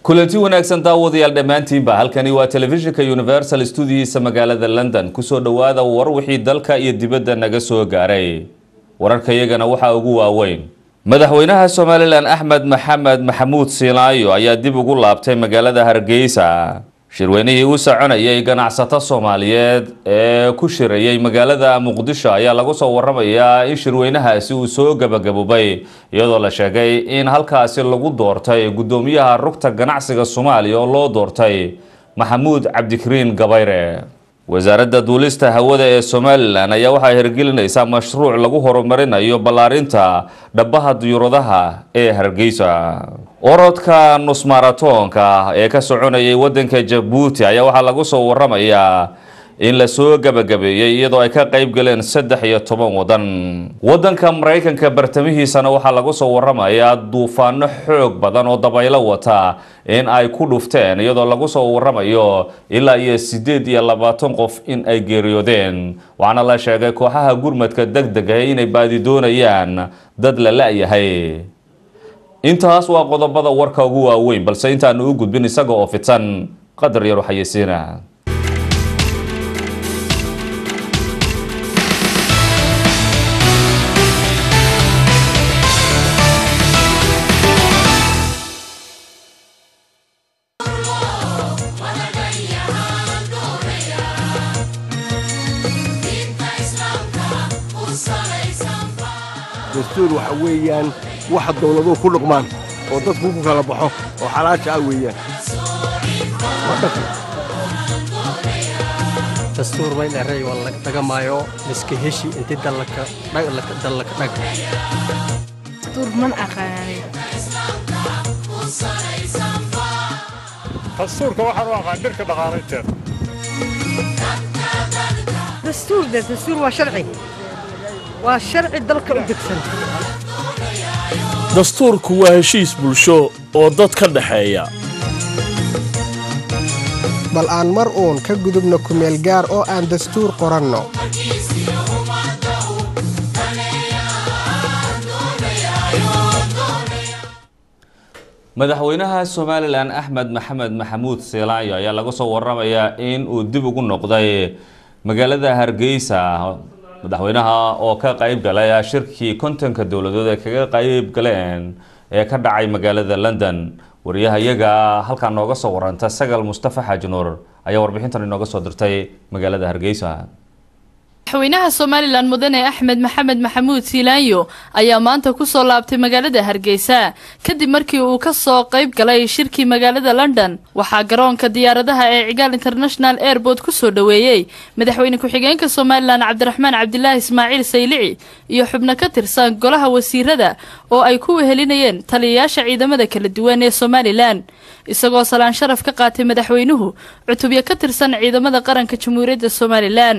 kulanti wanaagsan daawadayaal dhammaantiinba halkani waa telefishinka universal stuudiyiisa magaalada london kusoo dhowaada war wixii dalka iyo dibadda naga soo gaaray wararkayagana waxaa ugu waaweyn madaxweynaha somalilan axmed maxamed maxamuud siinaayo ayaa dib ugu laabtay magaalada hargeysa shirweynihii u soconayay ganacsato soomaaliyeed ee ku shirayay magaalada muqdisho ayaa lagu soo waramayaa in shirweynahaasi uu soo gabagaboobay iyadoo la sheegay in halkaasi lagu doortay guddoomiyaha rugta ganacsiga soomaaliya oo loo doortay maxamuud cabdikariin gabayre wasaaradda duulista hawada ee somalilan ayaa waxaa hirgelinaysaa mashruuc lagu horumarinayo ballaarinta dhabaha diyuuradaha ee hargeysa orodka nusmaratoonka ee ka soconayay wadanka jabuuti ayaa waxaa lagu soo waramayaa in lasoo gabagabeeyey iyadoo ay ka qayb galeen saddex iyo toban wadan wadanka maraykanka bartamihiisana waxaa lagu soo waramayaa duufaano xoog badan oo dabaylo wata in ay ku dhufteen iyadoo lagu soo waramayo ilaa iyo sideed iyo labaatan qof in ay geeriyoodeen waxaana la sheegay kooxaha gurmadka deg deg ah inay baadi doonayaan dad la la-yahay intaas waa qodobada warka ugu waaweyn balse intaanu u gudbin isaga oo fidsan qadar yar waxayeysiina dastuur waxa weeyaan waxa dawladuhu ku dhaqmaan oo dadku ku kala baxo oo xalaasha ah weeyaan dastuur may dheray waa laga dhagamaayo liska heshi inti dallaka dallaka dhag dastuur man aqaanay dastuurka waxaan u aqaan dhirka dhaqaalaynteeda dastuur de dastuur waa sharci waa sharci dalka u degsan dastuurku waa heshiis bulsho oo dad ka dhexeeya bal aan mar uun ka gudubno kumeel gaar oo aan dastuur qoranno madaxweynaha somalilan axmed maxamed maxamuud seelaayo ayaa laga soo waramayaa in uu dib ugu noqday magaalada hargeysa madaxweynaha oo ka qayb galay shirkii kontonka dowladood ee kaga qayb galeen ee ka dhacay magaalada london wariyahayaga halkaa nooga soo waranta sagal mustafa xaaji nuur ayaa warbixintan inooga soo dirtay magaalada hargeysa madaxweynaha somalilan mudane axmed maxamed maxamuud siilaanyo ayaa maanta kusoo laabtay magaalada hargeysa kadib markii uu kasoo qayb galay shirkii magaalada london waxaa garoonka diyaaradaha ee cigaal international airport kusoo dhoweeyey madaxweyne ku-xigeenka somalilan cabdiraxmaan cabdilaahi ismaaciil saylici iyo xubno ka tirsan golaha wasiirada oo ay ku wehelinayeen taliyayaasha ciidamada kala duwan ee somalilan isagoo salaan sharaf ka qaatay madaxweynuhu cutubyo ka tirsan ciidamada qaranka jamhuuriyadda somalilan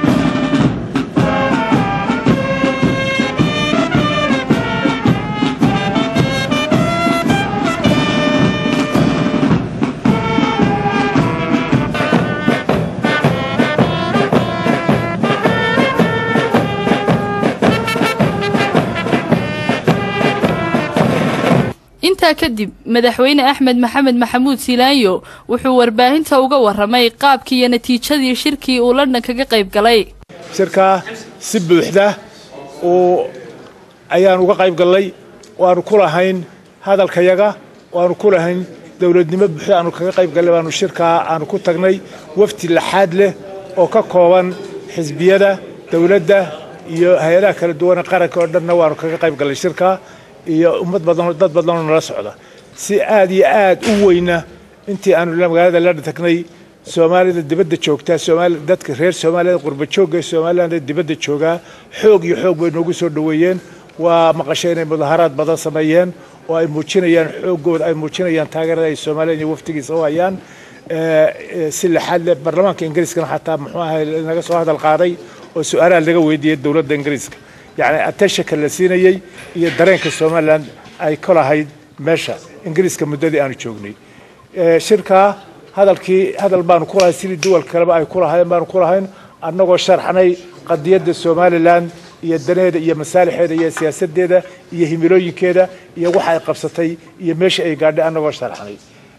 intaa kadib madaxweyne axmed maxamed maxamuud siilaanyo wuxuu warbaahinta uga waramay qaabkii iyo natiijadii shirkii uu london kaga qayb galay shirkaa si buuxda uu ayaan uga qayb gallay waanu ku lahayn hadalkayaga waanu ku lahayn dowladnimo buuxda aanu kaga qayb gallay baanu shirkaa aanu ku tagnay wafti laxaad leh oo ka kooban xisbiyada dowladda iyo hay-adaha kala duwane qaranka oo dhanna waanu kaga qayb gallay shirkaa iyo ummad badanoo dad badanoo nala socda si aad iyo aad u weyna intii aanu magaalada london tagnay soomaalida dibadda joogtaa soomaali dadka reer soomaaliyada qurba joogga ee somaliland ee dibadda joogaa xoog iyo xoog bay noogu soo dhoweeyeen waa maqashay inay mudaharaad badan sameeyeen oo ay muujinayaan xooggooda ay muujinayaan taageerada ay somaliland iyo waftigiisa u hayaan si lixaad leh baarlamaanka ingiriiskana xataa muxuu ahay naga soo hadal qaaday oo su-aalaha laga weydiiyey dowladda ingiriiska yacni attentionka la siinayey iyo dareenka somaliland ay ka lahayd meesha ingiriiska muddadii aanu joognay shirkaa hadalkii hadal baanu ku lahayn sidii duwal kaleba ay ku lahaayeen baanu ku lahayn annagoo sharxnay qadiyadda somaliland iyo daneeda iyo masaalixeeda iyo siyaasadeeda iyo himilooyinkeeda iyo waxa ay qabsatay iyo meesha ay gaadhay annagoo sharxnay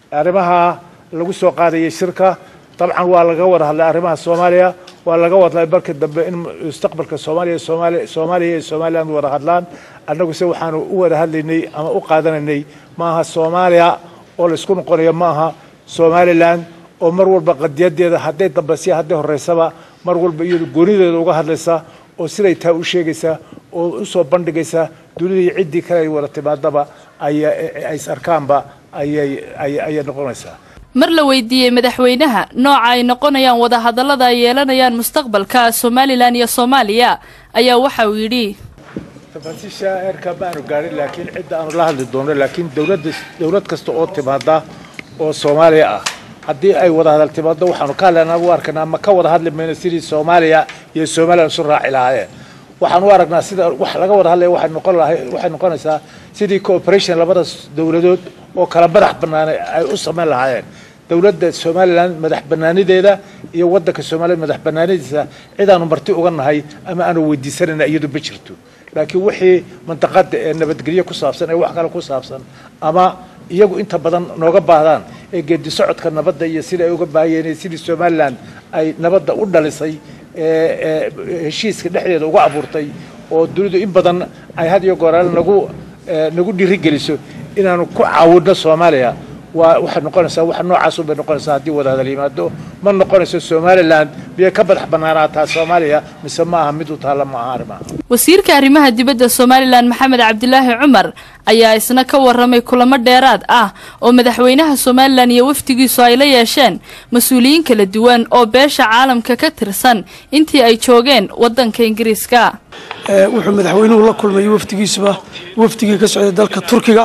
arrimaha lagu soo qaadayay shirka dabcan waa laga wada hadlay arrimaha soomaaliya waa laga wadlay markii dambe in mustaqbalka soomaaliya soomaaliya soomaaliya iyo somaliland wada hadlaan annagu se waxaanu u wada hadlaynay ama u qaadanaynay maaha soomaaliya oo laysku noqonayo maaha somaliland oo mar walba qadiyadeeda hadday dambasiya hadday horeysaba mar walba iyadu goonideeda uga hadlaysa oo siday taa u sheegaysa oo usoo bandhigaysa dunidii ciddii kale ay wada timaadaba ay is arkaanba ayay noqonaysaa mar la weydiiyey madaxweynaha nooca ay noqonayaan wadahadallada ay yeelanayaan mustaqbalka somalilan iyo soomaaliya ayaa waxa uu yidhi tafaasiisha heerka maanu gaadhin laakiin cidda aanu la hadli doono laakiin dowladda dowlad kasta oo timaada oo soomaaliya ah haddii ay wada hadal timaado waxaanu ka hadlaynaa u arkanaa ma ka wada hadli mayno sidii soomaaliya iyo somaliland isu raaci lahaayeen waxaan u aragnaa sida wax laga wada hadlaya waxay noqon lahay waxay noqonaysaa sidii cooperation labada dowladood oo kala madax banaanay ay u samayn lahaayeen dowladda somaliland madax banaanideeda iyo wadanka somaliland madax banaanidiisa cidaanu marti uga nahay ama aanu weydiisanayna iyadu ma jirto laakiin wixii mantaqada ee nabadgelyo ku saabsan ee wax kale ku saabsan ama iyagu inta badan nooga baahdaan ee geedi socodka nabadda iyo sida ay uga baahayeen sidii somaliland ay nabadda u dhalisay heshiiska dhexdeeda uga abuurtay oo dunidu in badan ay had iyo gooraal nagu nagu dhiirigeliso inaanu ku caawinno soomaaliya waa waxay noqonaysaa wax noocaasun bay noqonaysaa haddii wada hadal yimaado ma noqonayso somaliland miyay ka madax banaanaataa soomaaliya mise ma aha mid u taalla ma aha arrimaha wasiirka arrimaha dibadda somalilan maxamed cabdilaahi cumar ayaa isna ka waramay kulamo dheeraad ah oo madaxweynaha somalilan iyo wafdigiisu ay la yeesheen mas-uuliyiin kala duwan oo beesha caalamka ka tirsan intii ay joogeen wadanka ingiriiska wuxuu madaxweynuhu la kulmay wafdigiisuba wafdigii ka socday dalka turkiga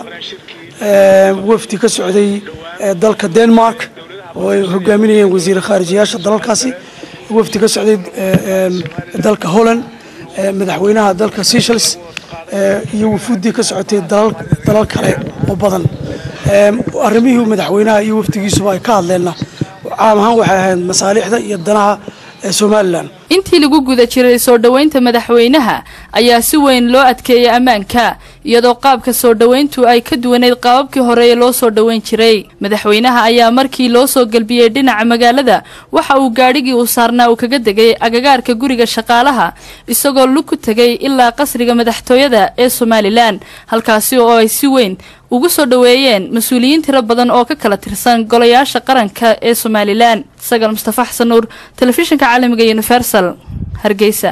wafdi ka socday dalka denmark oo ay hogaaminayeen wasiir khaarijiyaasha dalalkaasi wafdi ka socday dalka holland madaxweynaha dalka seychelles iyo wufuuddii ka socotay dalal kale oo badan arrimihii madaxweynaha iyo wafdigiisuba ay ka hadleenna caam ahaan waxay ahayd masaalixda iyo danaha somalilan intii lagu guda jiray soo dhoweynta madaxweynaha ayaa si weyn loo adkeeyay ammaanka iyadoo qaabka soo dhoweyntu ay ka duwanayd qaababkii hore ee loo soo dhoweyn jiray madaxweynaha ayaa markii loo soo gelbiyey dhinaca magaalada waxa uu gaadhigii uu saarnaa uu kaga degay agagaarka guriga shaqaalaha isagoo lug ku tegay ilaa qasriga madaxtooyada ee somalilan halkaasi oo ay si weyn ugu soo dhoweeyeen mas-uuliyiin tiro badan oo ka kala tirsan golayaasha qaranka ee somalilan sagal mustafa xasan nuur telefishinka caalamiga universal hargeysa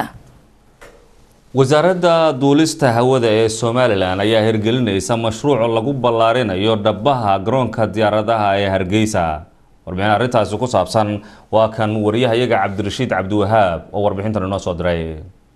wasaaradda duulista hawada ee somalilan ayaa hirgelinaysa mashruuc lagu ballaarinayo dhabaha garoonka diyaaradaha ee hargeysa warbixin arrintaasi ku saabsan waa kan wariyahayaga cabdirashiid cabdiwahaab oo warbixintan inoo soo diray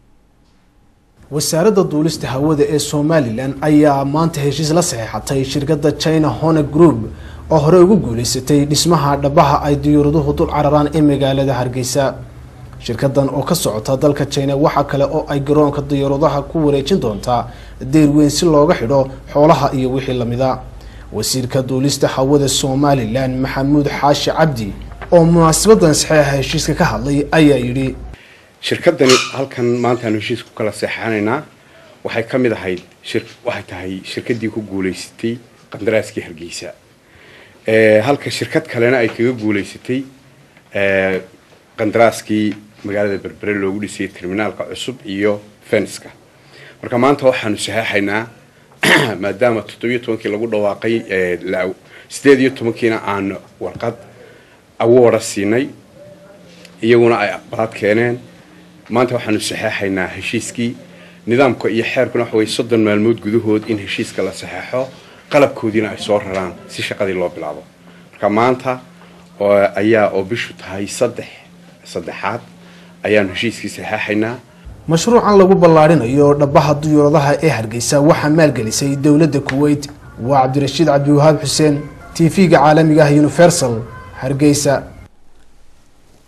wasaaradda duulista hawada ee somalilan ayaa maanta heshiis la saxeexatay shirkadda china hone group oo horey ugu guuleysatay dhismaha dhabaha ay diyuuraduhu dul cararaan ee magaalada hargeysa shirkadan oo ka socota dalka china waxaa kale oo ay garoonka diyaaradaha ku wareejin doontaa deyr weyn si looga xidho xoolaha iyo wixii lamida wasiirka duulista hawada somalilan maxamuud xaashi cabdi oo munaasabadan saxeexa heshiiska ka hadlay ayaa yidhi shirkadani halkan maantaanu heshiis ku kala seexanaynaa waxay ka mid ahayd waxay tahay shirkadii ku guuleysatay qandaraaskii hargeysa halka shirkad kalena ay kaga guuleysatay qandaraaskii magaalada berbere loogu dhisayay terminaalka cusub iyo fenska marka maanta waxaanu saxeexaynaa maadaama toddobiyo tobankii lagu dhawaaqay sideed iyo tobankiina aan warqad awoora siinay iyaguna ay aqbalaad keeneen maanta waxaanu saxeexaynaa heshiiskii nidaamka iyo xeerkuna waxa weye soddon maalmood gudahood in heshiiska la saxeexo qalabkoodiina ay soo raraan si shaqadii loo bilaabo marka maanta ayaa oo bishu tahay saddex saddexaad ayaanu heshiiskii saxeexaynaa mashruucan lagu ballaarinayo dhabaha diyuuradaha ee hargeysa waxaa maalgelisay dowladda kuweyt waa cabdirashiid cabdiwahaab xuseen t v-ga caalamiga ah universal hargeysa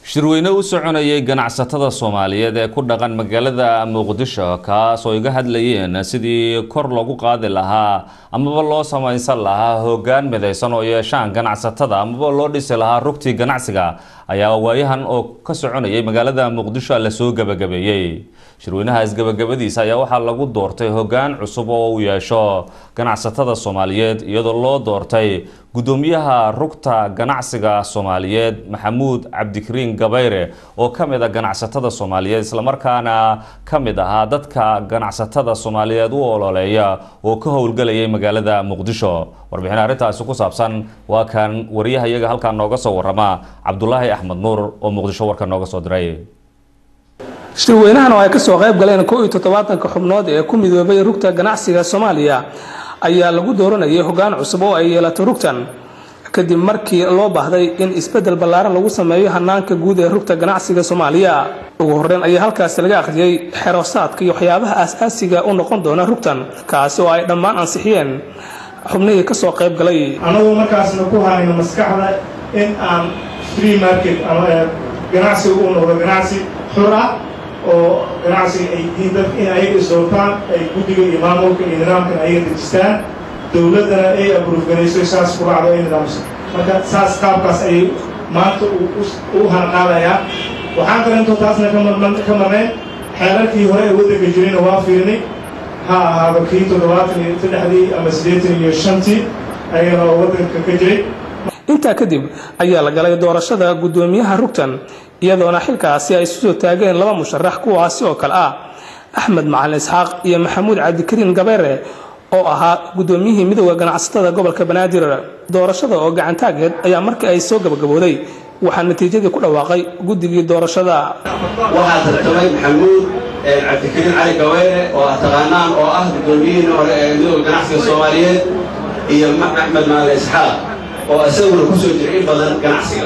shirweyne u soconayay ganacsatada soomaaliyeed ee ku dhaqan magaalada muqdisho kaas oo iga hadlayeen sidii kor loogu qaadi lahaa amaba loo samaysan lahaa hoggaan midaysan oo yeeshaan ganacsatada amaba loo dhisi lahaa rugtii ganacsiga ayaa waayahan oo ka soconayay magaalada muqdisho lasoo gabagabeeyey shirweynaha isgabagabadiisa ayaa waxaa lagu doortay hoggaan cusub oo uu yeesho ganacsatada soomaaliyeed iyadoo loo doortay gudoomiyaha rugta ganacsiga soomaaliyeed maxamuud cabdikariin gabayre oo ka mid a ganacsatada soomaaliyeed islamarkaana ka mid ahaa dadka ganacsatada soomaaliyeed u ololeeya oo ka howlgelayay magaalada muqdisho warbixin arrintaasi ku saabsan waa kan wariyahayaga halkaa nooga soo warama cabdulaahi axmed nuur oo muqdisho warka nooga soo diray shirweynahan oo ay kasoo qayb galeen kow iyo toddobaatanka xubnood ee ku midoobay rugta ganacsiga soomaaliya ayaa lagu dooranayay hoggaan cusub oo ay yeelato rugtan kadib markii loo baahday in isbeddel ballaaran lagu sameeyo hanaanka guud ee rugta ganacsiga soomaaliya ugu horreyn ayaa halkaasi laga akhriyey xeroosaadka iyo waxyaabaha aas-aasiga u noqon doona rugtan kaasi oo ay dhammaan ansixiyeen xubnihii kasoo qayb galay annagu markaasna ku hayno maskaxda in aan free market ama ganacsiga uu noqdo ganacsi xur ah oo ganacsiga ay yihiin dadka in ayaga isdoortaan ay guddiga iyo maamulka iyo nidaamkan ayaga dejistaan dowladdana ay abuurganayso saas ku raacdo ay nidaamso marka saas qaabkaas ayay maanta u hanqaadayaa waxaan kalentoo taasna ka marnayn xeerarkii hore ee waddanka jirayna waa fiirnay ha ahaaba kii toddobaatan iyo saddexdii ama siddeetan iyo shantii ayagana oo waddanka ka jiray intaa kadib ayaa la galay doorashada guddoomiyaha rugtan iyadoona xilkaasi ay isu soo taageen laba musharax kuwaasi oo kale ah axmed macalin isxaaq iyo maxamuud cabdikariin gabeere oo ahaa guddoomiyihii midooda ganacsatada gobolka banaadir doorashada oo gacantaageed ayaa markii ay soo gabagabooday waxaa natiijadii ku dhawaaqay guddigii doorashada waxaa tartamay maxamuud cabdikariin cali gabeere oo ah taqaanaan oo ah guddoomiyihii hore ee midooda ganacsiga soomaaliyeed iyo axmed macalin isxaaq oo isaguna ku soo jira in badan ganacsiga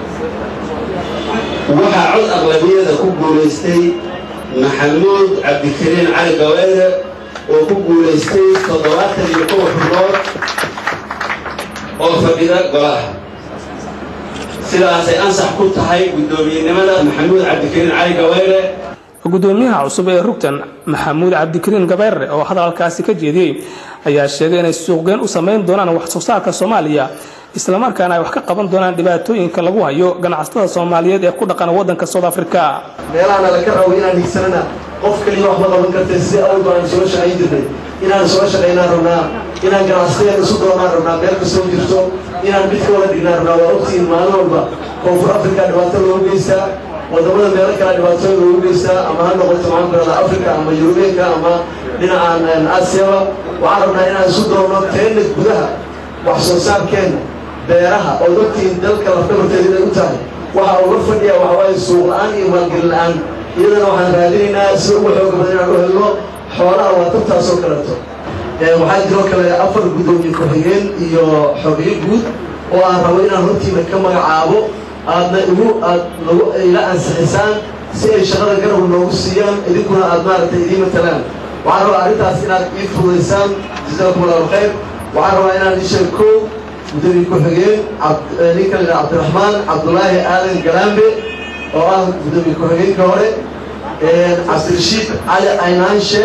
waxaa cod aqlabiyada ku guulaystay maxamuud cabdikariin cali gaweere oo ku guulaystay toddobaatan iyo kow xubnood oo fadhida golaha sidaasay ansax ku tahay guddoomiyenimada maxamuud cabdikariin cali gaweere gudoomiyaha cusub ee rugtan maxamuud cabdikariin gabeere oo hadalkaasi ka jeediyey ayaa sheegay inay suuqgeyn u samayn doonaan wax soo saarka soomaaliya islamarkaana ay wax ka qaban doonaan dhibaatooyinka lagu hayo ganacsatada soomaaliyeed ee ku dhaqan waddanka south africa meelahana laka rabo inaan higsanana qof kaliya wax ma qaban kartee sidii awal baan soo shaqayn jirnay inaan soo shaqaynaan rabnaa inaan ganacsatada isu doonaan rabnaa meel kastoo jirto inaan mid ka wada dhignaan rabnaa waa ogtihiin maalin walba koonfur africa dhibaato loogu geystaa wadamada meelo kale dhibaatooyin loogu geystaa ama ha noqoto maxaan ku rahdaa africa ama yurubiyanka ama dhinacan aasiyaba waxaan rabnaa inaan isu doonno teena gudaha wax soo saarkeenna beeraha oo ogtihiin dalka lafdhabarteeda inay u tahay waxa uga fadhiya waxa waaye suuq la-aan iyo maalgelin la-aan iyadana waxaan raadinaynaa sida ugu xooga badan inaan u helno xoolaha waa tabtaasoo kaleeto waxaa jiroo kale afar guddoomiye ku-xigeen iyo xogeyo guud oo aan rabo inaan hortiina ka magacaabo aadna igu aad nagu ila ansixisaan si ay shaqada garab noogu siiyaan idinkuna aad maaragtay idiin matalaan waxaan rabaa arrintaas inaad ii fududaysaan jazaakum allahu khayr waxaan rabaa inaan isheeg kow gudoomiye ku-xigeen ninka la yidhaha cabdiraxmaan cabdulaahi aadan galaambe oo ah gudoomiye ku-xigeenka hore cabdirashiid cali aynaanshe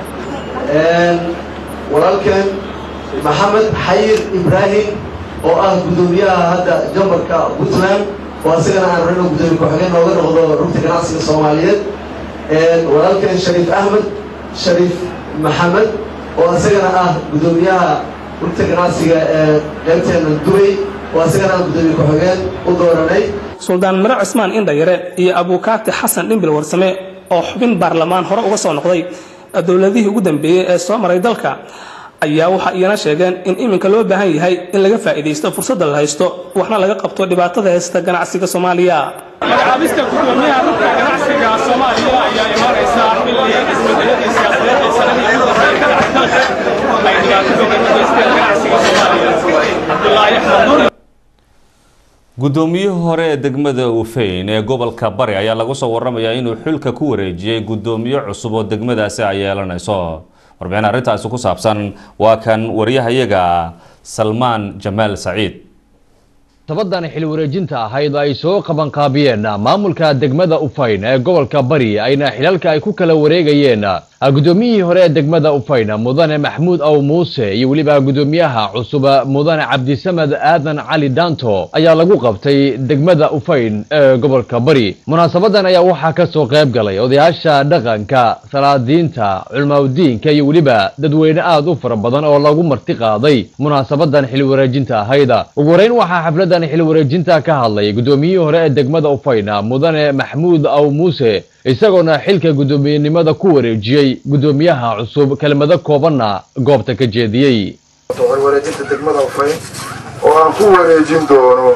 walaalkeen maxamed xayir ibraahim oo ah gudoomiyaha hadda jambarka puntland oo asagana aan rabno gudoomiye ku-xigeen nooga noqdo rugta ganacsiga soomaaliyeed walaalkeen shariif axmed shariif maxamed oo asagana ah gudoomiyaha rugta ganacsiga ee qaybteena dubay oo asagana aan gudoomiye ku-xigeen u dooranay suldaan mare cismaan indhayare iyo abuukaati xasan dhimbil warsame oo xubin baarlamaan hore uga soo noqday dowladihii ugu dambeeyey ee soo maray dalka ayaa waxa iyana sheegeen in iminka loo baahan yahay in laga faa'iidaysto fursadda la haysto waxna laga qabto dhibaatada haysta ganacsiga soomaaliya magacaabista gudoomiyaha rugta ganacsiga soomaaliya ayaa imaanaysa xilli isbedeladii siyaasadeed ee sanadii ugu horreeyay ka dhacay dalka ay dhibaato badan u geysteen ganacsiga soomaaliya cabdulaahi axmed nuur guddoomiyihii hore ee degmada ufeyn ee gobolka bari ayaa lagu soo waramayaa inuu xulka ku wareejiyey guddoomiye cusub oo degmadaasi ay yeelanayso warbixin arrintaasi ku saabsan waa kan wariyahayaga salmaan jamaal saciid sabadan xil wareejinta ahayd ay soo qabanqaabiyeen maamulka degmada ufayn ee gobolka bari ayna xilalka ay ku kala wareegayeen gudoomiyihii hore ee degmada ufayn mudane maxmuud aw muuse iyo weliba gudoomiyaha cusub mudane cabdisamed aadan cali daanto ayaa lagu qabtay degmada ufayn ee gobolka bari munaasabadan ayaa waxaa ka soo qayb galay odayaasha dhaqanka salaadiinta culmaudiinka iyo weliba dadweyne aad u fara badan oo lagu marti qaaday munaasabadan xil wareejinta ahayd ugu horeyn waxaa xafladan xil wareejinta ka hadlay gudoomiyihii hore ee degmada ufayn mudane maxmuud aw muuse isagoona xilka guddoomiyenimada ku wareejiyey guddoomiyaha cusub kelmado koobanna goobta ka jeediyey wareejinta degmada ufayn oo aan ku wareejin doono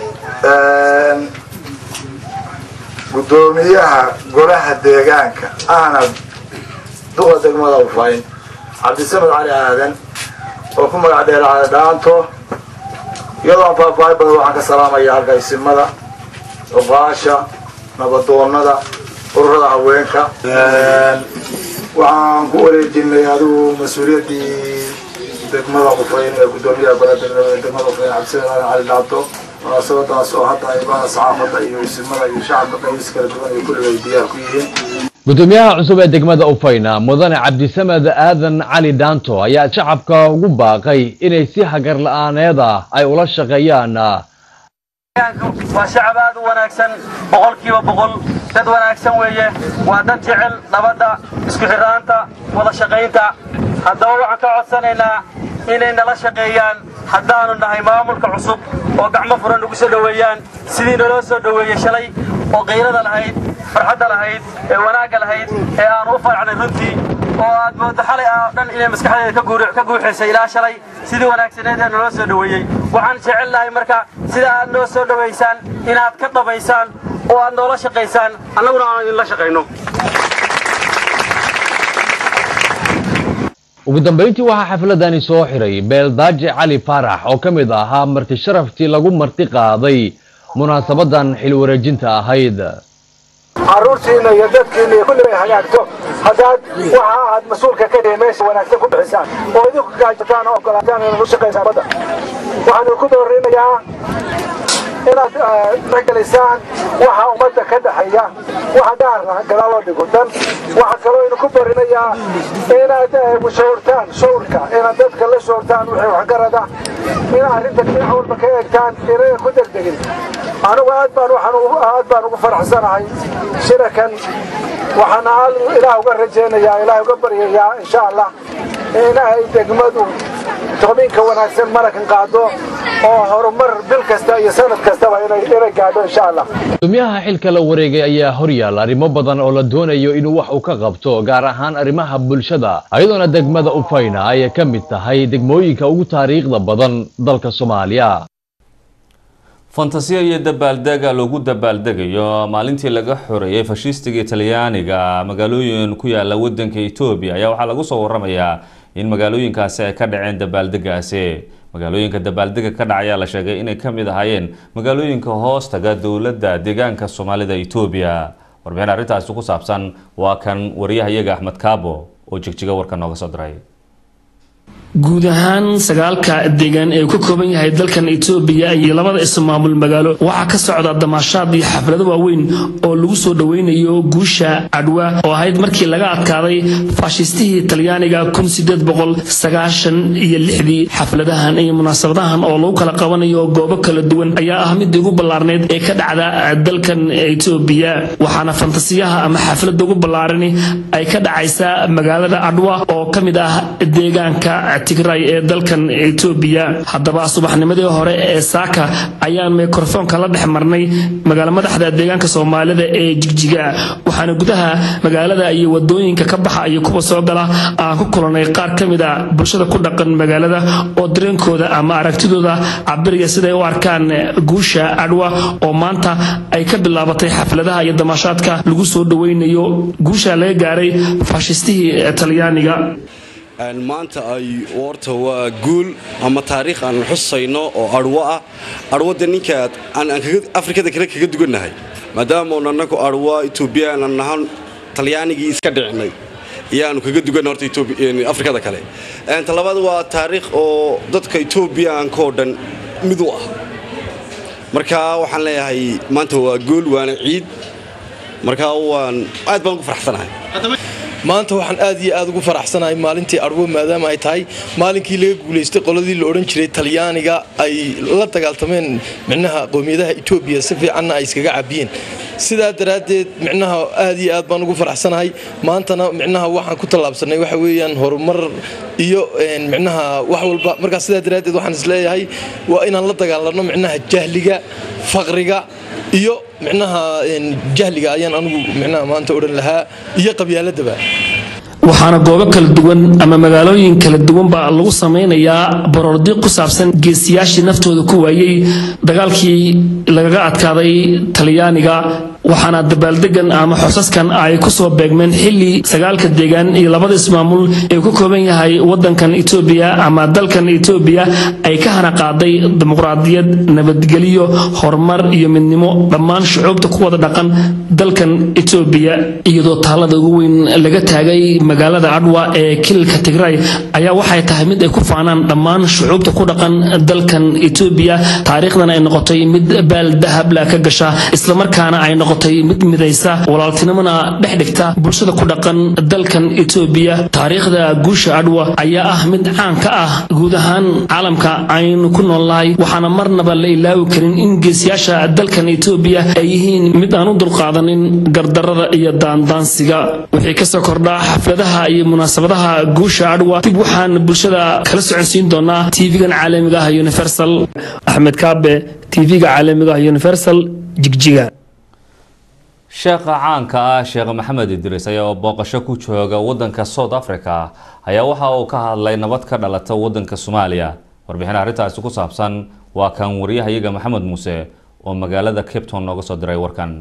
guddoomiyaha golaha deegaanka ahna duqa degmada ufayn cabdisamed cali aadan oo ku magac dheer cali dhaanto iyadoo aan faahfaahin badan waxaan ka salaamaya halka isimada cuqaasha nabadoonada ururada haweenka waxaan ku wareejinay adigu mas-uuliyaddii degmada qufayn ee guddoomiyaha golaha degmada qufayn cabdisamed aadan cali dhaanto munaasabadaas oo hadda ibada saxaafadda iyo isimada iyo shacabka qaybis kala duwan iyo kulliga ay diyaar ku yihiin gudoomiyaha cusub ee degmada ufayna mudane cabdisamed aadan cali dhaanto ayaa shacabka ugu baaqay inay si hagar la-aaneed ah ay ula shaqeeyaan waa shacab aad u wanaagsan boqolkiiba boqol dad wanaagsan weeye waa dad jecel nabadda isku xirnaanta wada shaqaynta haddaba waxaan ka codsanaynaa inay nala shaqeeyaan haddaanu nahay maamulka cusub oo gacmo furan ugu soo dhoweeyaan sidii naloo soo dhoweeyey shalay oo qayrada lahayd farxadda lahayd ee wanaagga lahayd ee aanu u faracnay runtii oo aad mooddo xalay ah oo dhan inay maskaxdeeda ka guuxaysay ilaa shalay sidii wanaagsaneed ee naloo soo dhoweeyey waxaan jecel lahay marka sida aad noo soo dhowaysaan inaad ka dhabaysaan oo aad noola shaqaysaan annaguna aanu idinla shaqayno ugu dambayntii waxaa xafladani soo xiray beeldaaje cali faarax oo ka mid ahaa marti sharaftii lagu marti qaaday munaasabadan xil wareejinta ahayd caruurtiina iyo dadkiina iyo kulli bay hagaagto haddaad waxa aad mas-uulka ka dhihi meesha wanaagsan ku bixisaan oo idinku gaajataan oo ogolaataan inaad u shaqaysaan badda waxaan idinku doorinayaa inaad tixgelisaan waxa ummadda ka dhexeeya waxa gaarna gadaal loo dhigo dan waxaa kaloo idinku barinayaa inaad shawrtaan shawrka inaad dadka la shawrtaan wixii waxgarada inaad arrinta dhinac walba ka eegtaan inay ku degdegin anigu aad baan waxaan aad baan ugu faraxsanahay shirakan waxaana ilaah uga rajaynayaa ilaah uga baryayaa insha allah in ay degmadu toobinka wanaagsan marakan qaado oo horumar bil kasta iyo sanad kastaba inay inay gaadho insha allah gudoomiyaha xilka la wareegay ayaa horyaal arrimo badan oo la doonayo inuu wax uu ka qabto gaar ahaan arrimaha bulshada ayadoona degmada ufayna ay ka mid tahay degmooyinka ugu taariikhda badan dalka soomaaliya fantasiya iyo dabaaldega loogu dabaaldegayo maalintii laga xoreeyey fashistiga talyaaniga magaalooyin ku yaala wadanka etoobiya ayaa waxaa lagu soo waramayaa in magaalooyinkaasi ay ka dhaceen dabaaldegaasi magaalooyinka dabaaldega ka dhacayaa la sheegay inay ka mid ahaayeen magaalooyinka hoostaga dowladda deegaanka soomaalida etoobiya warbixin arrintaasi ku saabsan waa kan wariyahayaga axmed kaabo oo jigjiga warka nooga soo diray guud ahaan sagaalka deegaan ee ku kooban yahay dalkan etoobiya iyo labada ismaamul magaalo waxaa ka socda damaashaad iyo xaflado waaweyn oo lagu soo dhoweynayo guusha cadwa oo ahayd markii laga adkaaday faashistihii talyaaniga iyo lixdii xafladahan iyo munaasabadahan oo lagu kala qabanayo goobo kala duwan ayaa ah midii ugu ballaarneyd ee ka dhacda dalkan etoobiya waxaana fantasiyaha ama xaflada ugu ballaarani ay ka dhacaysaa magaalada cadwa oo ka mid ah deegaanka tigray ee dalkan etoobiya haddaba subaxnimadii hore ee saaka ayaan mikrofoonka la dhex marnay magaalo madaxda deegaanka soomaalida ee jigjiga waxaana gudaha magaalada iyo wadooyinka ka baxa iyo kuwa soo gala aan ku kulanay qaar ka mid a bulshada ku dhaqan magaalada oo dareenkooda ama aragtidooda cabiraya siday u arkaan guusha cadwa oo maanta ay ka bilaabatay xafladaha iyo damaashaadka lagu soo dhoweynayo guusha laga gaaray faashistihii talyaaniga maanta ay horta waa guul ama taariikh aan xusayno oo arwo ah arwada ninka afrikada kale kaga dugannahay maadaama oon annagu arwa etoobiyaan aan nahan talyaanigii iska dhicinay iyaanu kaga duganna horta afrikada kale talabaad waa taariikh oo dadka etoobiyaanka oo dhan mid u ah marka waxaan leeyahay maanta waa gool waana ciid marka waan aad baan ugu faraxsanahay maanta waxaan aad iyo aad ugu faraxsanahay maalintii arwo maadaama ay tahay maalinkii laga guulaystay qoladii la odhan jiray talyaaniga ay la dagaaltameen micnaha qowmiyadaha etoobiya si fiicanna ay iskaga cabiyeen sidaa daraaddeed micnaha aad iyo aad baan ugu faraxsanahay maantana micnaha waxaan ku tallaabsanay waxa weeyaan horumar iyo micnaha wax walba markaa sidaa daraaddeed waxaan isleeyahay waa inaan la dagaalanno micnaha jahliga faqriga iyo micnaha jahliga ayaan anigu micnaha maanta odhan lahaa iyo qabyaaladaba waxaana goobo kala duwan ama magaalooyin kala duwanba lagu samaynayaa baroordi ku saabsan geesiyaashii naftooda ku waayey dagaalkii lagaga adkaaday talyaaniga waxaana dabaaldegan ama xosaskan ay ku soo beegmeen xili sagaalka deegaan iyo labada ismaamul ee ku kooban yahay wadankan etoobiya ama dalkan etoobiya ay ka hana qaaday dimuqraadiyad nabadgelyo horumar iyo midnimo dhammaan shucuubta ku wada dhaqan dalkan etoobiya iyadoo taalada ugu weyn laga taagay magaalada adwa ee kililka tigray ayaa waxay tahay mid ay ku faanaan dhammaan shucuubta ku dhaqan dalkan etoobiya taariikhdan ay noqotay mid baal dahabla ka gasha islamarkaana ay noqotay mid midaysa walaaltinimona dhex dhigta bulshada ku dhaqan dalkan etoobiya taariikhda guusha adwa ayaa ah mid caan ka ah guud ahaan caalamka aynu ku noolnahay waxaana marnaba la ilaawi karin in geesiyaasha dalkan etoobiya ay yihiin mid aan u dulqaadanin gardarada iyo daandaansiga wixii kasoo kordhaa xafladaha iyo munaasabadaha guusha adwa dib waxaan bulshada kala soconsiin doonaa tv-gan caalamiga ah universal axmed kaabe tv-ga caalamiga ah universal jigjiga sheekha caanka ah sheekh maxamed idriis ayaa booqasho ku jooga wadanka south africa ayaa waxa uu ka hadlay nabad ka dhalata wadanka soomaaliya warbixin arrintaasi ku saabsan waa kan wariyahayaga maxamed muuse oo magaalada cape town nooga soo diray warkan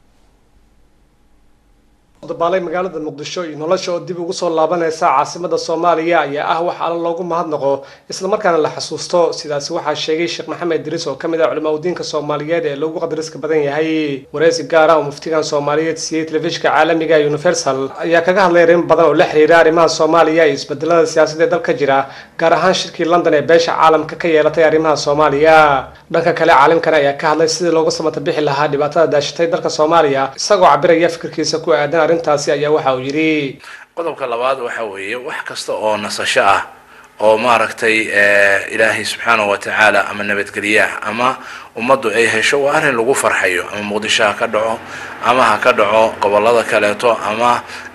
dabaalay magaalada muqdisho iyo nolosha oo dib ugu soo laabanaysa caasimada soomaaliya ayaa ah wax alla loogu mahadnaqo islamarkaana la xasuusto sidaasi waxaa sheegay sheekh maxamed idriis oo kamid ah culimaa udiinka soomaaliyeed ee loogu qadariska badan yahay wareysi gaar ah oo muftigan soomaaliyeed siiyey telefishinka caalamiga ee universal ayaa kaga hadlay arrin badan oo la xiriira arrimaha soomaaliya iyo isbedelada siyaasadda ee dalka jira gaar ahaan shirkii london ee beesha caalamka ka yeelatay arrimaha soomaaliya dhanka kale caalimkan ayaa ka hadlay sidii looga samata bixi lahaa dhibaatada daashatay dalka soomaaliya isagoo cabiraya fikirkiisa ku aadan arrintaasi ayaa waxa uu yidhi qodobka labaad waxa weeye wax kasta oo nasasho ah oo maaragtay ilaahay subxaanahu watacaala ama nabadgelyaah ama ummaddu ay hesho waa arrin lagu farxayo ama muqdisho ha ka dhaco ama ha ka dhaco gobolada kaleeto ama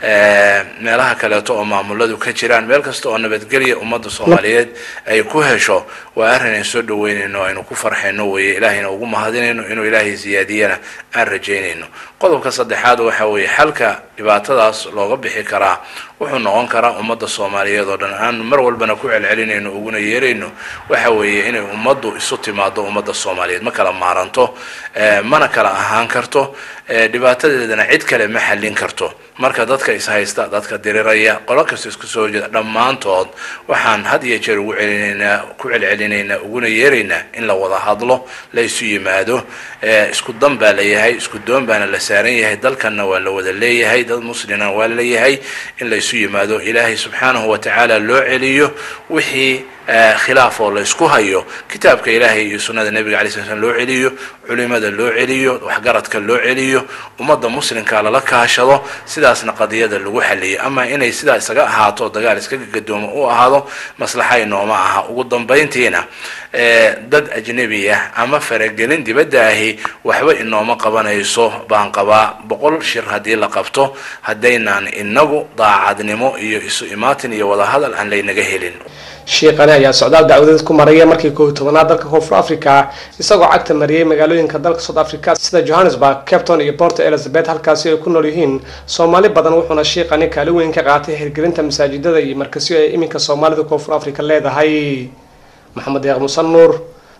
meelaha kaleeto oo maamuladu ka jiraan meel kasta oo nabadgelya ummadda soomaaliyeed ay ku hesho waa arrin aan soo dhaweynayno aynu ku farxayno weeye ilaahayna ugu mahadinayno inuu ilaahay siyaadiyana aan rajaynayno qodobka saddexaad waxa weeye xalka dhibaatadaas looga bixi karaa wuxuu noqon karaa ummadda soomaaliyeed oo dhan aan mar walbana ku celcelinayno uguna yeerayno waxa weeye inay ummaddu isu timaado ummadda soomaaliyeed ma kala maaranto mana kala ahaan karto dhibaatadeedana cid kale ma xallin karto marka dadka ishaysta dadka diriraya qolo kasta isku soo jeeda dhammaantood waxaan had iyo jeer ugu celinaynaa ku celcelinaynaa uguna yeeraynaa in la wada hadlo la isu yimaado isku dan baa la yahay isku doon baana la saaran yahay dalkanna waa la wada leeyahay dad muslimna waa leeyahay in la isu yimaado ilaahay subxaanahu watacaala loo celiyo wixii khilaaf oo la isku hayo kitaabka ilaahay iyo sunnada nebiga alay sl slam loo celiyo culimada loo celiyo waxgaradka loo celiyo ummadda muslimka lala kaashado sidaasna qadiyada lagu xaliyo ama inay sidaa isaga ahaato dagaal iskaga gadoomo u ahaado maslaxay nooma aha ugu dambayntiina dad ajnebi ah ama faragelin dibadda ahi waxba inooma qabanayso baan qabaa boqol shir haddii la qabto haddaynaan inagu daacadnimo iyo isu imaatin iyo wadahadal aan laynaga helin shiiqani ayaa socdaal dacwadeed ku maraya markii koob iyo tobanaad dalka koonfur africa isagoo cagta mariyey magaalooyinka dalka south africa sida johannesburg capton iyo port elizabeth halkaasi ay ku nool yihiin soomaali badan wuxuuna shiiqani kaali weyn ka qaatay hirgelinta masaajidada iyo markasyo ay iminka soomaalida koonfur africa leedahay maxamed deeq musan nuur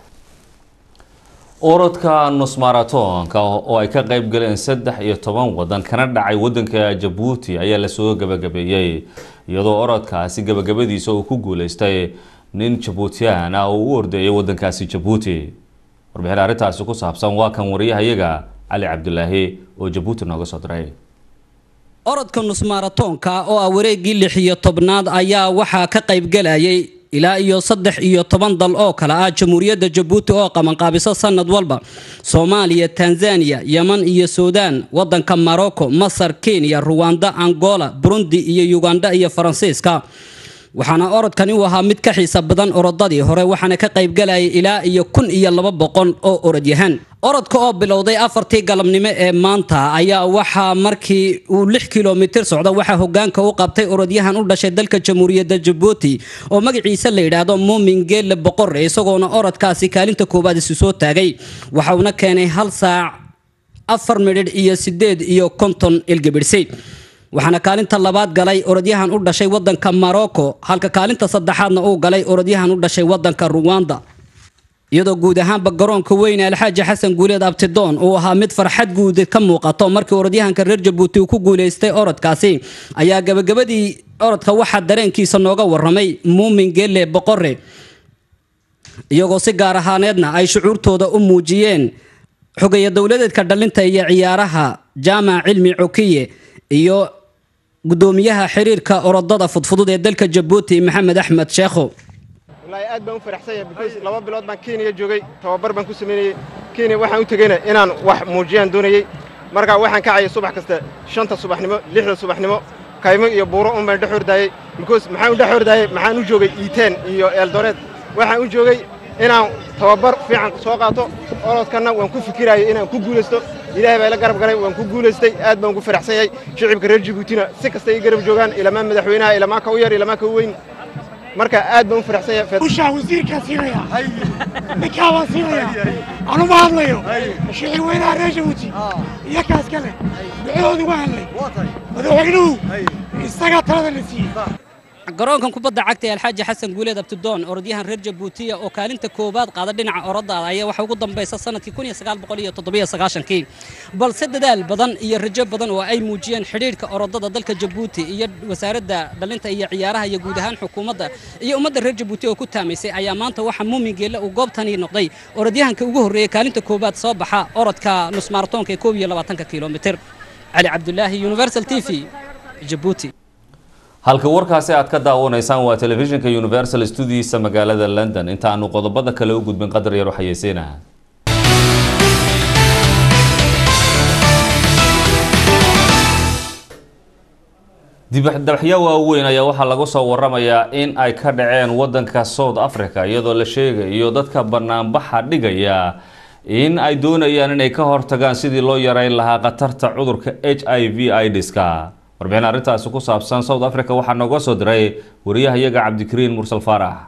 orodka nusmaratonka oo ay ka qayb galeen saddex iyo toban wadan kana dhacay wadanka jabuuti ayaa lasoo gabagabeeyey iyadoo orodkaasi gabagabadiisa uu ku guuleystay nin jabuutiyaan ah oo u ordeeyay wadankaasi jabuuti warbixin arrintaasi ku saabsan waa kan wariyahayaga cali cabdulaahi oo jabuuti nooga soo diray orodka nusmaratonka oo ah wareeggii lix iyo tobnaad ayaa waxaa ka qaybgalayay ilaa iyo saddex iyo toban dal oo kale ah jamhuuriyadda jabuuti oo qabanqaabiso sanad walba soomaaliya tanzania yeman iyo suudaan wadanka morocco masar kenya ruwanda angola burundi iyo uganda iyo faransiiska waxaana orodkani uu ahaa mid ka xiisa badan orodadii hore waxaana ka qaybgalayay ilaa iyo kun iyo laba boqol oo orodyahan orodka oo bilowday afartii galabnimo ee maanta ayaa waxaa markii uu lix kilomitir socda waxaa hogaanka u qabtay orodyahan u dhashay dalka jamhuuriyadda jabuuti oo magaciisa la yidhaahdo muumin geelle boqore isagoona orodkaasi kaalinta koowaad isu soo taagay waxauna keenay hal saac afar midhidh iyo sideed iyo konton ilgibidhsi waxaana kaalinta labaad galay orodyahan u dhashay wadanka morocco halka kaalinta saddexaadna uu galay orodyahan u dhashay wadanka ruwanda iyadoo guud ahaanba garoonka weyne alxaaji xasan guuleed abtidoon uu ahaa mid farxad guud ka muuqato markii orodyahanka reer jabuuti uu ku guuleystay orodkaasi ayaa gabagabadii orodka waxaa dareenkiisa nooga waramay muumin geelle boqore iyagoo si gaar ahaaneedna ay shucuurtooda u muujiyeen xogeeya dowladeedka dhalinta iyo ciyaaraha jaamac cilmi cokiye iyo gudoomiyaha xiriirka orodada fudfudud ee dalka jabuuti maxamed axmed sheekho wallaahi aad baan u faraxsan yahay because laba bilood baan kenya joogay tababar baan ku samaynayey kenya waxaan u tegeyna inaan wax muujiyaan doonayey marka waxaan kacayay subax kasta shanta subaxnimo lixda subaxnimo kaymo iyo buuro un baan dhex ordaayey because maxaan u dhex ordaayey maxaan u joogay iiteen iyo eeldoreed waxaan u joogay inaan tababar fiican soo qaato orodkanna waan ku fikiraayay inaan ku guulaysto ilaahay baa ila garab galay waan ku guulaystay aad baan ugu faraxsan yahay shicibka reer jabuutina si kasta ay garab joogaan ilamaa madaxweynaha ilamaa ka u yar ilamaa ka u weyn marka aad baan u faraxsan yahay ushaa wasiirkaa siinaya ninkaa baan siinaya anuma hadlayo shicib weynaha reer jabuuti iyo kaas kale ducadooda uga hadlay madaxweynuhu isagaa talada la siiyey garoonkan kubadda cagta ee alxaaji xasan guuleed abtidoon orodyahan reer jabuutiya oo kaalinta koowaad qaada dhinaca oroddaada ayaa waxa ugu dambaysa sanadkii kii balse dadaal badan iyo rajo badan oo ay muujiyeen xidhiidhka orodada dalka jabuuti iyo wasaaradda dhalinta iyo ciyaaraha iyo guud ahaan xukuumadda iyo ummadda reer jabuuti oo ku taamaysay ayaa maanta waxaa muumin geelle uu goobtani noqday orodyahanka ugu horreeyey kaalinta koowaad soo baxa orodka nusmaaratoonka ee koob iyo labaatanka kilomitir cali cabdulaahi universal t v jabuuti halka warkaasi aad ka daawanaysaan waa telefishinka universal studiisa magaalada london inta aanu qodobada kale u gudbin qadar yar waxayeysiinaha dibadaxyo waaweyn ayaa waxaa lagu soo waramayaa in ay ka dhaceen wadanka south africa iyadoo la sheegayo dadka banaanbaxa dhigaya in ay doonayaan inay ka hortagaan sidii loo yareyn lahaa khatarta cudurka h i v idska warbixin arrintaasi ku saabsan south africa waxaa nooga soo diray wariyahayaga cabdikariin mursal faarax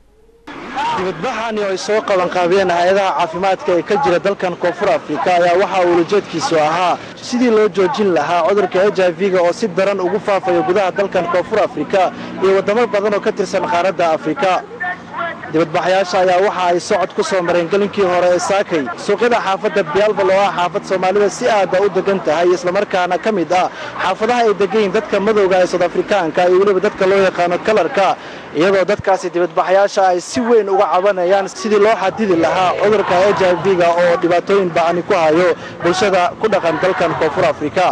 dibadbaxani oo ay soo qabanqaabiyeen hay-adaha caafimaadka ee ka jira dalkan koonfur afrika ayaa waxaa uulajeedkiisu ahaa sidii loo joojin lahaa cudurka h i v-ga oo si daran ugu faafayo gudaha dalkan koonfur afrika iyo waddamo badan oo ka tirsan qaaradda afrika dibadbaxyaasha ayaa waxa ay socod ku soo mareen gelinkii hore ee saakay suuqyada xaafadda biyaalbal oo ah xaafad soomaalida si aada u degan tahay islamarkaana ka mid ah xaafadaha ay degayiin dadka madowga ee sood afrikaanka iyo weliba dadka loo yaqaano kalarka iyadoo dadkaasi dibadbaxyaasha ay si weyn uga cabanayaan sidii loo xadidi lahaa cudurka h i v-ga oo dhibaatooyin bacani ku hayo bulshada ku dhaqan dalkan koonfur afrika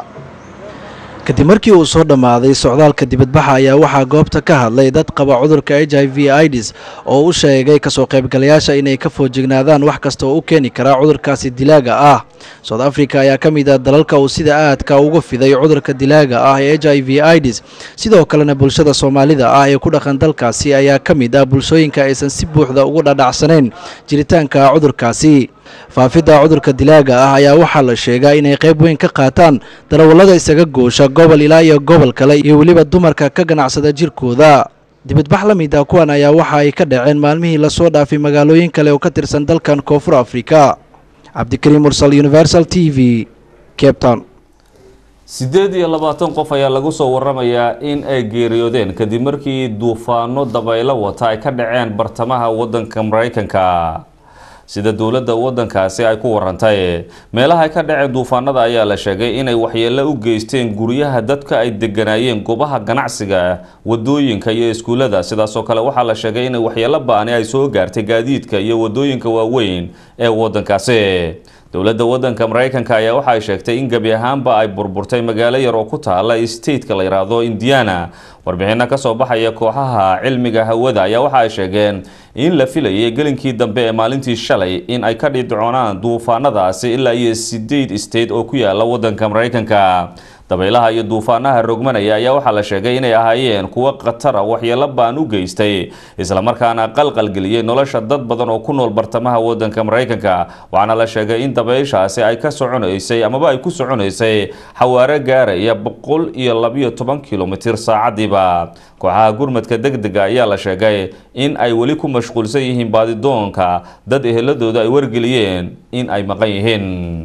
kadib markii uu soo dhammaaday socdaalka dibadbaxa ayaa waxaa goobta ka hadlay dad qaba cudurka h i v idis oo u sheegay kasoo qaybgalayaasha inay ka foojignaadaan wax kasta oo u keeni karaa cudurkaasi dilaaga ah south africa ayaa ka mid ah dalalka uu sida aadka uga fiday cudurka dilaaga ah ee h i v idis sidoo kalena bulshada soomaalida ah ee ku dhaqan dalkaasi ayaa ka mid ah bulshooyinka aysan si buuxda ugu dhadhacsanayn jiritaanka cudurkaasi faafidda cudurka dilaaga ah ayaa waxaa la sheegaa inay qayb weyn ka qaataan darawallada isaga goosha gobol ilaa iyo gobol kale iyo weliba dumarka ka ganacsada jirkooda dibadbax la mid ah kuwan ayaa waxa ay ka dhaceen maalmihii lasoo dhaafay magaalooyin kale oo ka tirsan dalkan koonfur afrika cabdikariim mursal universal t v cape town siddeed iyo labaatan qof ayaa lagu soo waramayaa in ay geeriyoodeen kadib markii duufaano dabaylo wata ay ka dhaceen bartamaha wadanka maraykanka sida dowladda wadankaasi ay ku warantay meelaha ay ka dhaceen duufaanada ayaa la sheegay inay waxyeelo u geysteen guryaha dadka ay deganaayeen goobaha ganacsiga wadooyinka iyo iskuullada sidaasoo kale waxaa la sheegay inay waxyeelo ba-ani ay soo gaartay gaadiidka iyo wadooyinka waaweyn ee wadankaasi dowladda wadanka maraykanka ayaa waxa ay sheegtay in gebi ahaanba ay burburtay magaalo yar oo ku taala stateka la yidhaahdo indiana warbixino kasoo baxaya kooxaha cilmiga hawada ayaa waxa ay sheegeen in la filayay gelinkii dambe ee maalintii shalay in ay ka dhidcoonaan duufaanadaasi ilaa iyo sideed state oo ku yaala wadanka maraykanka dabaylaha iyo duufaanaha rogmanaya ayaa waxaa la sheegay inay ahaayeen kuwo khatara waxyeelo baan u geystay islamarkaana qalqalgeliyey nolosha dad badan oo ku nool bartamaha wadanka maraykanka waxaana la sheegay in dabayshaasi ay ka soconaysay amaba ay ku soconaysay xawaaro gaaraya boqol iyo labiyo toban kilomitir saacadiiba kooxaha gurmadka degdega ayaa la sheegay in ay weli ku mashquulsan yihiin baadidoonka dad eheladooda ay wargeliyeen in ay maqan yihiin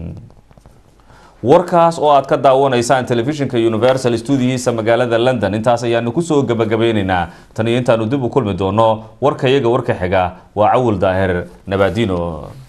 warkaas oo aad ka daawanaysaan telefishinka universal stuudiyihiisa magaalada london intaas ayaanu kusoo gabagabeyneynaa tan iyo intaanu dib u kulmi doono warkayaga warka xiga waa cawil daahir nabaadino